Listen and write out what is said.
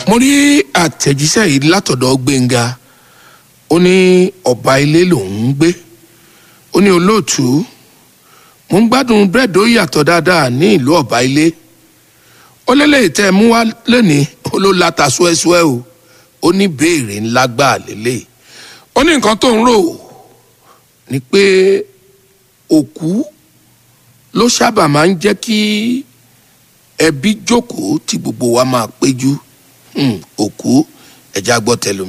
mo rí àtẹ̀jíṣẹ́ yìí látọ̀dọ̀ gbẹ̀ngà ó ní ọba ilé lòún ń gbé ó ní olóòtú mo ń gbádùn búrẹ́dì ó yàtọ̀ dáadáa ní ìlú ọba ilé ó lélẹ̀ tẹ́ ẹ mú wá lónìí ó ló láta ṣúẹ́ṣúẹ́ o ó ní béèrè ńlá gbà lélẹ̀ ó ní nǹkan tó ń rò ni pé òkú ló sábà máa ń jẹ́ kí ẹbí jókòó tí gbogbo wa máa péjú Hmm, òkú ẹja gbọ́ tẹlumi.